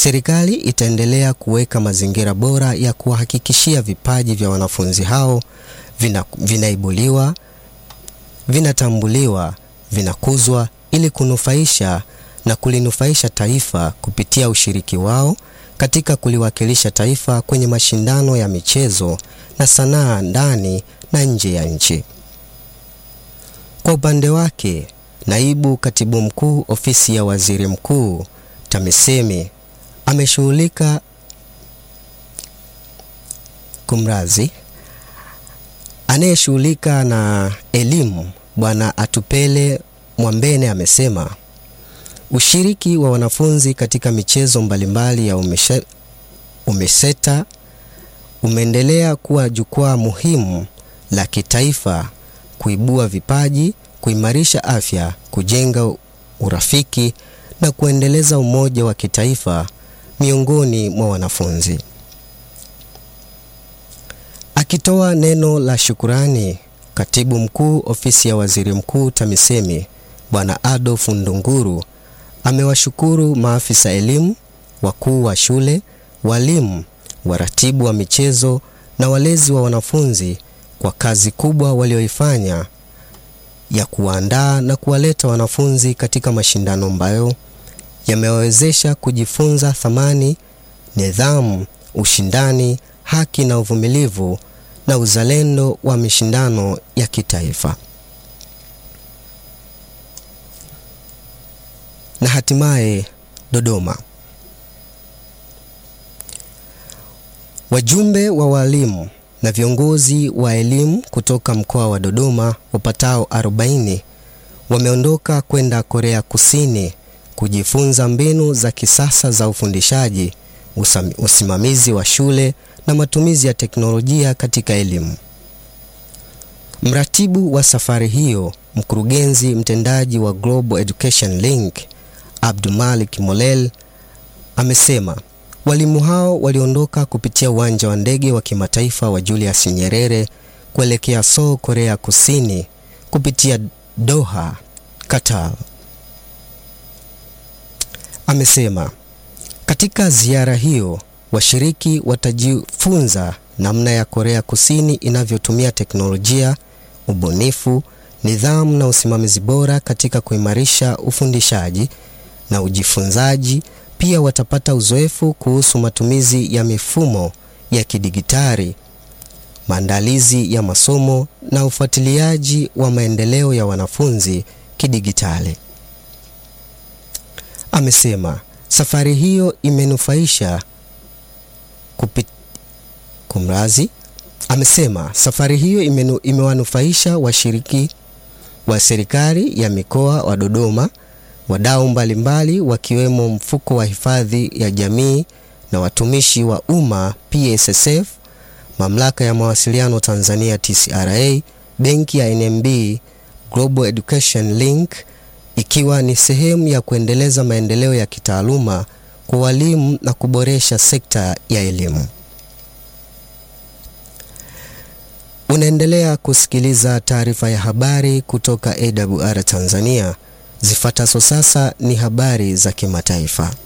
serikali itaendelea kuweka mazingira bora ya kuwahakikishia vipaji vya wanafunzi hao vina, vinaibuliwa, vinatambuliwa, vinakuzwa ili kunufaisha na kulinufaisha taifa kupitia ushiriki wao katika kuliwakilisha taifa kwenye mashindano ya michezo na sanaa ndani na nje ya nchi. Kwa upande wake, Naibu Katibu Mkuu Ofisi ya Waziri Mkuu TAMISEMI ameshughulika kumrazi anayeshughulika na elimu Bwana Atupele Mwambene amesema ushiriki wa wanafunzi katika michezo mbalimbali ya umeshe, UMISETA umeendelea kuwa jukwaa muhimu la kitaifa kuibua vipaji, kuimarisha afya, kujenga urafiki na kuendeleza umoja wa kitaifa miongoni mwa wanafunzi. Akitoa neno la shukurani, Katibu Mkuu Ofisi ya Waziri Mkuu TAMISEMI Bwana Adolf Ndunguru amewashukuru maafisa elimu, wakuu wa shule, walimu, waratibu wa michezo na walezi wa wanafunzi kwa kazi kubwa walioifanya ya kuwaandaa na kuwaleta wanafunzi katika mashindano ambayo yamewawezesha kujifunza thamani, nidhamu, ushindani, haki na uvumilivu na uzalendo wa mashindano ya kitaifa. Na hatimaye Dodoma. Wajumbe wa walimu na viongozi wa elimu kutoka mkoa wa Dodoma wapatao 40 wameondoka kwenda Korea Kusini kujifunza mbinu za kisasa za ufundishaji, usimamizi wa shule na matumizi ya teknolojia katika elimu. Mratibu wa safari hiyo, mkurugenzi mtendaji wa Global Education Link, Abdulmalik Molel amesema walimu hao waliondoka kupitia uwanja wa ndege wa kimataifa wa Julius Nyerere kuelekea Seoul, Korea Kusini kupitia Doha, Qatar. Amesema katika ziara hiyo washiriki watajifunza namna ya Korea Kusini inavyotumia teknolojia, ubunifu, nidhamu na usimamizi bora katika kuimarisha ufundishaji na ujifunzaji. Pia watapata uzoefu kuhusu matumizi ya mifumo ya kidigitali, maandalizi ya masomo na ufuatiliaji wa maendeleo ya wanafunzi kidigitali. Amesema safari hiyo imenufaisha kupit... kumrazi. Amesema safari hiyo imenu... imewanufaisha washiriki wa serikali ya mikoa wa Dodoma, wadau mbalimbali wakiwemo mfuko wa hifadhi ya jamii na watumishi wa umma PSSF, mamlaka ya mawasiliano Tanzania TCRA, benki ya NMB, Global Education Link, ikiwa ni sehemu ya kuendeleza maendeleo ya kitaaluma kwa walimu na kuboresha sekta ya elimu. Unaendelea kusikiliza taarifa ya habari kutoka AWR Tanzania. Zifuatazo sasa ni habari za kimataifa.